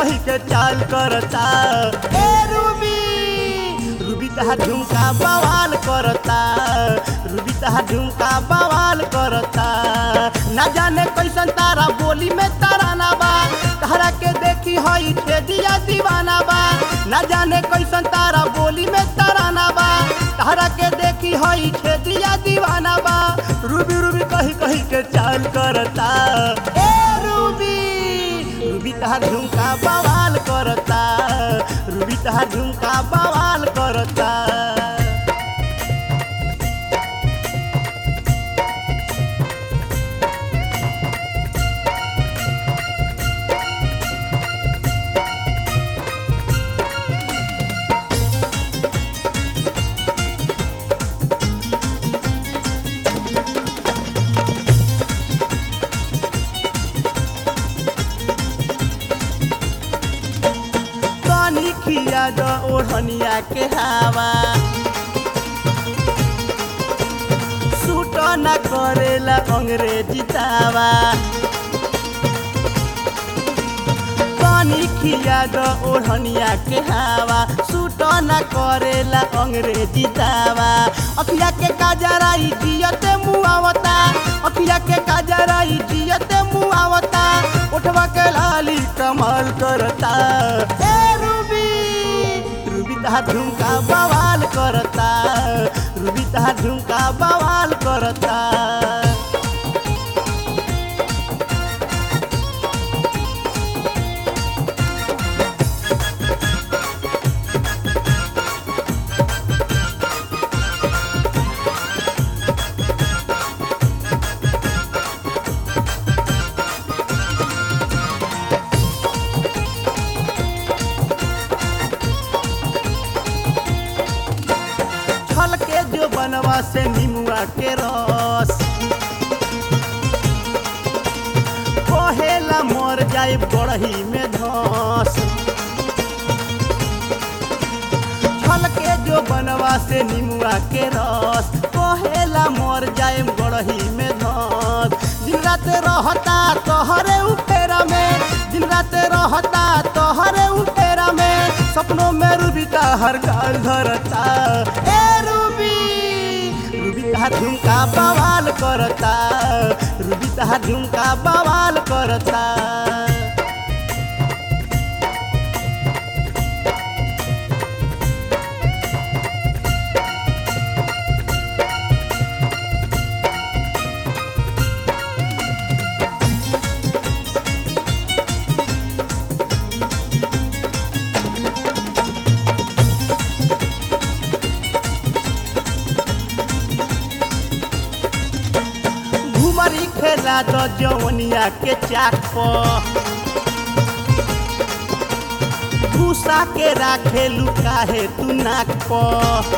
कही के चाल करता ए रूबी रूबी तहा झुमका बवाल करता रूबी तहा झुमका बवाल करता ना जाने कैसन तारा बोली में तराना बा तारा के देखी हई ठेदिया दीवाना बा ना जाने कैसन तारा बोली में तराना बा तारा के देखी हई ठेदिया दीवाना बा रूबी रूबी कही कही के चाल करता ए रूबी रूबी तहार झुमका बवाल करता रूबी तहार झुमका बवाल करता तनी खिया द ओढ़निया के हवा सूट न करेला अंग्रेजी दावा तनी खिया द ओढ़निया के हवा सूट न करेला अंग्रेजी दावा अखिया के काजराई जियते मुआवता अखिया के काजराई जियते मुआवता उठवा के लाली कमाल करता ए रूबी रूबी तहा झुमका बवाल करता रूबी तहा झुमका बवाल करता छल के जो बनवा से निमुआ के रस कहेला मर जाए बड़ही में धस छल के जो बनवा से निमुआ के रस कहेला मर जाए बड़ही में धस दिन रात रहता तोहरे उपेरा में दिन रात रहता तोहरे उपेरा में सपनों में रूबी का हर गाल धरता ए रूबी रूबी का झुमका बवाल करता रूबी का झुमका बवाल करता घुमरी खेला द जवनिया के चाक पर भूसा के राखे लुकाहे तू नाक पर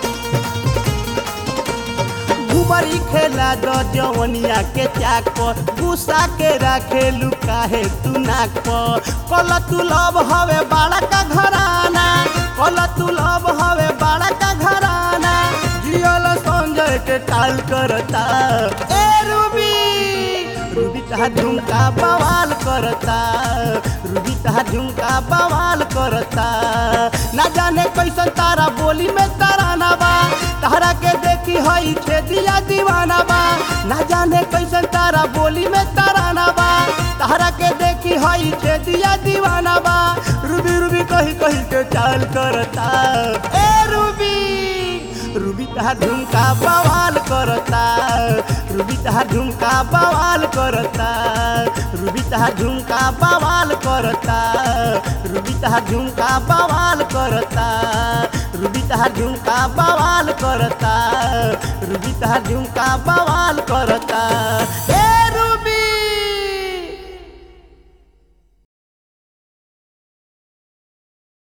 घुमरी खेला द जवनिया के चाक पर भूसा के राखे लुकाहे तू नाक पर कल तू लब हवे बाड़ा का घराना कल तू लब हवे बाड़ा का घराना जियल संजय के टाल करता ए रूबी रूबी तहा झुमका बवाल करता रूबी तहा झुमका बवाल करता ना जाने कैसन तारा बोली में तराना बा तारा के देखी हई खेदिया दीवाना बा ना जाने कैसन तारा बोली में तराना बा तारा के देखी हई खेदिया दीवाना बा रूबी रूबी कही कही के चाल करता ए रूबी रूबी तहा झुमका बवाल करता रूबी तहा झुमका बवाल करता रूबी तहा झुमका बवाल करता रूबी तहा झुमका बवाल करता रूबी तहा झुमका बवाल करता रूबी तहा झुमका बवाल कर